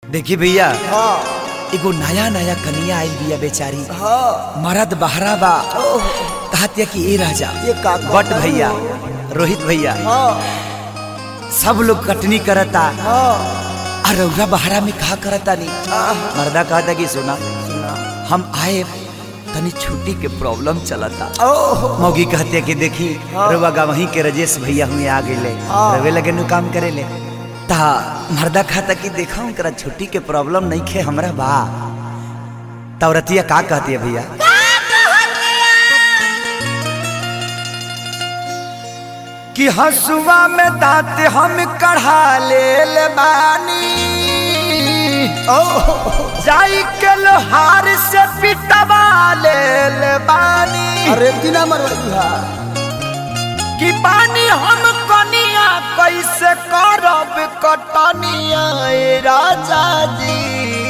देखी भैया हाँ एगो नया नया कनिया आई बिया बेचारी हाँ मरद बहरा बा ओह, कहतिया कि ए राजा ये का कहता बट भैया रोहित भैया हाँ सब लोग कटनी करता हाँ और रौरा बहरा में कहा करता नहीं आह, मर्दा कहता कि सुना सुना हम आए तनी छुट्टी के प्रॉब्लम चलता ओह मौगी कहते कि देखी हाँ। रउआ गा वहीं के रजेश भैया हुए आ गए हाँ। रवे लगे नु काम करे ले ता मर्दा खाता कि देखा उनकरा छुट्टी के प्रॉब्लम नहीं खे हमरा बा तौरतिया का कहती है भैया कि हसुआ में दांत हम कढ़ा ले बानी ओह जाई के लोहार से पिटवा ले बानी अरे दिना मरवा कि पानी हम कनिया कैसे करब कटनिया ए राजा जी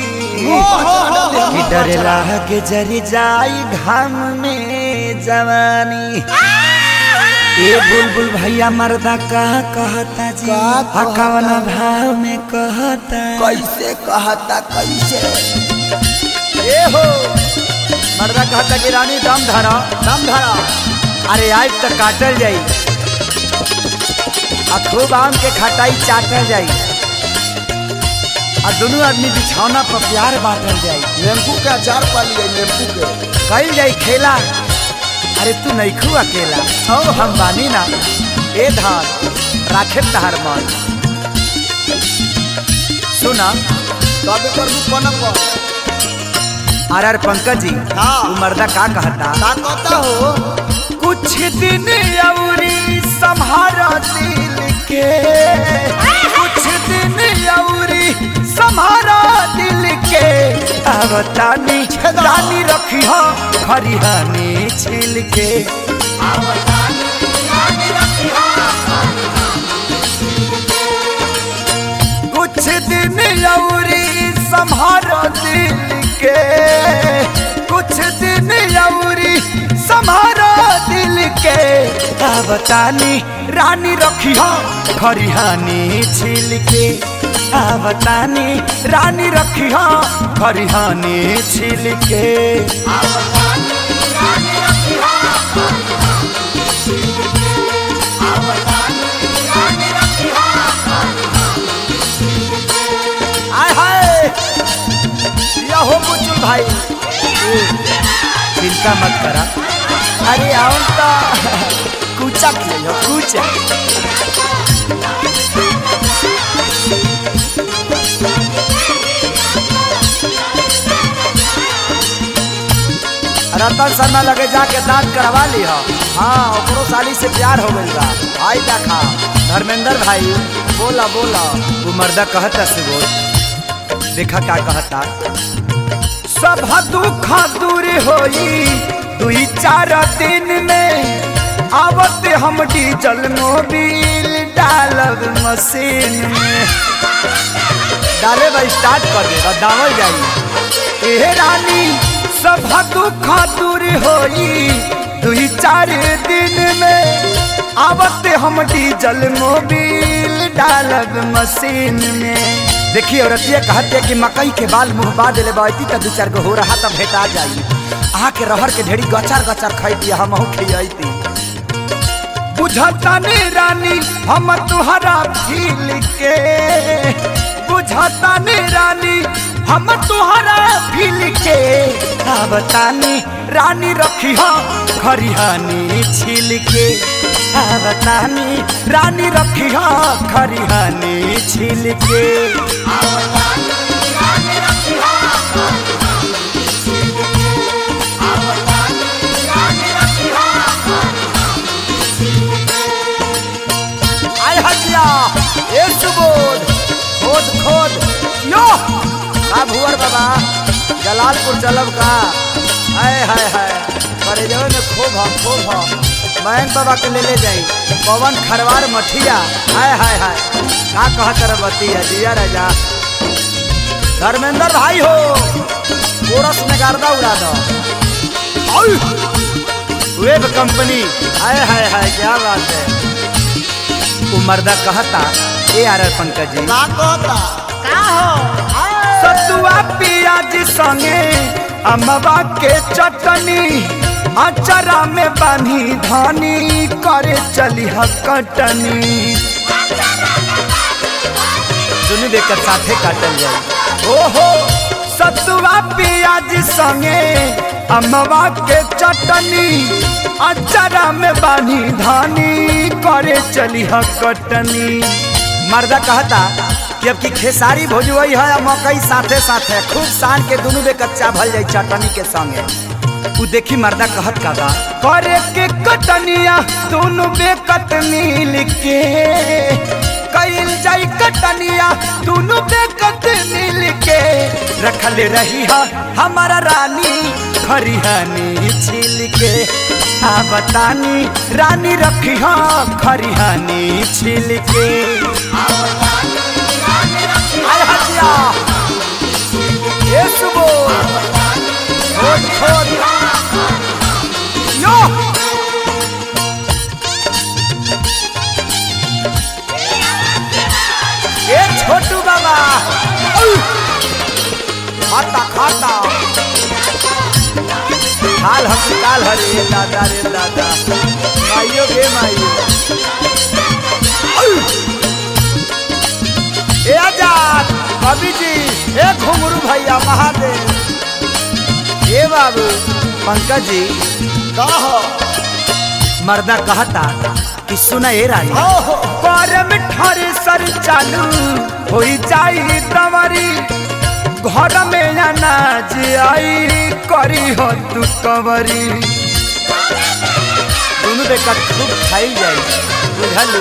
कि डर के जरी जाई घाम में जवानी ए बुलबुल भैया मर्दा का कहता जी का कहता? कवन भाव में कहता कैसे कहता कैसे ए हो मर्दा कहता कि रानी दम धरा दम धरा अरे आज तक काटल जाई आ खूब आम के खटाई चाटल जाई आ दोनों आदमी बिछौना पर प्यार बांटल जाई नींबू का अचार पा लिया नींबू के कल जाई खेला अरे तू नहीं खू अकेला ओ हम बानी ना ए धान राखे तहार मन सुना तबे कर दू कनक आर आर पंकज जी हाँ। तू मर्दा का कहता का कहता हो कुछ दिन अवरी संहारा दिल के कुछ दिन अवरी संहारा दिल के अवतानी रानी रखी हो खरिहानी छिल के कुछ दिन अवरी संहारा दिल के कुछ दिन अवरी संहारा दिल के अवतानी रानी रखी हो खरिहानी छिल के अवतानी रानी रखी हो खरिहानी छिल के आय हाय या हो बुजुर्ग भाई चिंता मत करा अरे आउन तो कूचा खेलो कूचा रतन शर्मा लगे जाके दांत करवा ली हो हाँ ओकरो साली से प्यार हो गई बा आई देखा धर्मेंद्र भाई बोला बोला वो मर्दा कहता से बोल देखा का कहता सब दुख दूर होई दुई चार दिन में आवत हम डीजल मोबिल डालब मशीन में डाले बा स्टार्ट कर दे दावल जाई ए रानी सब दुख दूर होई दुई चार दिन में आवत हम डीजल मोबिल डालब मशीन में देखिए औरतिया कहते कि मकई के बाल मुंह बा दिले बाती त दू चार गो हो रहा त भेटा जाई अहाँ के रहर के ढेरी गचार गचार खैती हमहू खियती बुझता ने रानी हम तुहरा फील के बुझता ने रानी हम तुहरा फील के बतानी रानी रखी हो खरिहानी छिल के बतानी रानी रखी हो खरिहानी छिल के आय हजिया ए सुबोध खोद खोद यो का भुवर बाबा जलालपुर चलब का हाय हाय हाय करे जवन में खूब हम खूब हम मयंक बाबा के ले ले जाई पवन खरवार मठिया हाय हाय हाय का कहत रे बतिया जिया राजा धर्मेंद्र भाई हो कोरस में गर्दा उड़ा दो आउ! वेब कंपनी हाय हाय हाय क्या बात है वो मर्दा कहता ए आर आर पंकज जी का कहता का हो संगे अमवा के चटनी अचरा में बानी धानी करे चली कटनी दुनू देकर साथे काटल जाए ओहो सतुआ पियाज संगे अमवा के चटनी अचरा में बानी धानी करे चली कटनी मर्दा कहता कि अब की खेसारी भोजवई है आ मकई साथे साथे खूब सान के दुनू बे कच्चा भल जाई चटनी के संगे उ देखी मर्दा कहत का बा करे के कटनिया दोनों बे कटनी लिखे कईल जाई कटनिया दोनों बे कटनी लिखे रखल रही हा हमारा रानी खरिहानी छिल के आ बतानी रानी रखी हा खरिहानी छिल के आय हटिया ये सुबो छोड़ छोड़ यो ये छोटू बाबा औ! खाता खाता हाल हम काल हरे दादा रे दादा माइयो गे माइयो औ! ए आजाद कवि जी ए घुंगरू भैया महादेव ए बाबू पंकज जी कह मर्दा कहता कि सुना ए रानी ओहो करम ठरे सर चालू हो जाई तमरी घर में अनाज आई करी हो तू कवरी दोनों देखा खूब खाई जाई बुझलू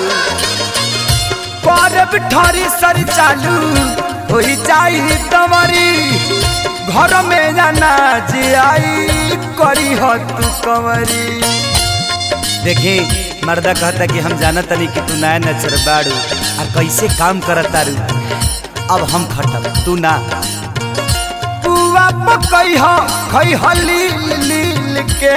करब ठरी सर चालू हो जाई तमरी घर में अनाज आई करी हो तू कवरी देखी मर्दा कहता कि हम जानत तनी कि तू नया नचर बाड़ू और कैसे काम करत तारू अब हम खटब तू ना पुआ पकई ह खई ह लील लील के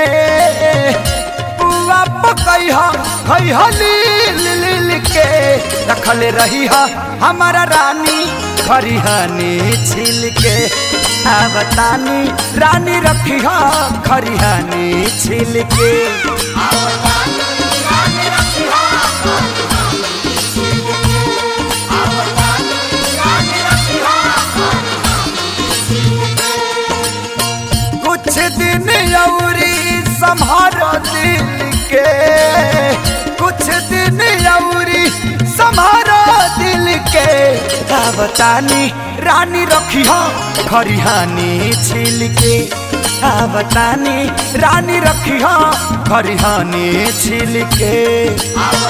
पुआ पकई ह खई ह लील लील के रखले रही ह हमारा रानी खरिहानी छिल के आ बतानी रानी रखी ह खरिहानी छिल के कुछ दिन अउरी संभारो दिल के कुछ दिन अउरी संभारो दिल के का बतानी रानी रखी हो खरिहानी छिल के का बतानी रानी रखी हो खरिहानी छिल के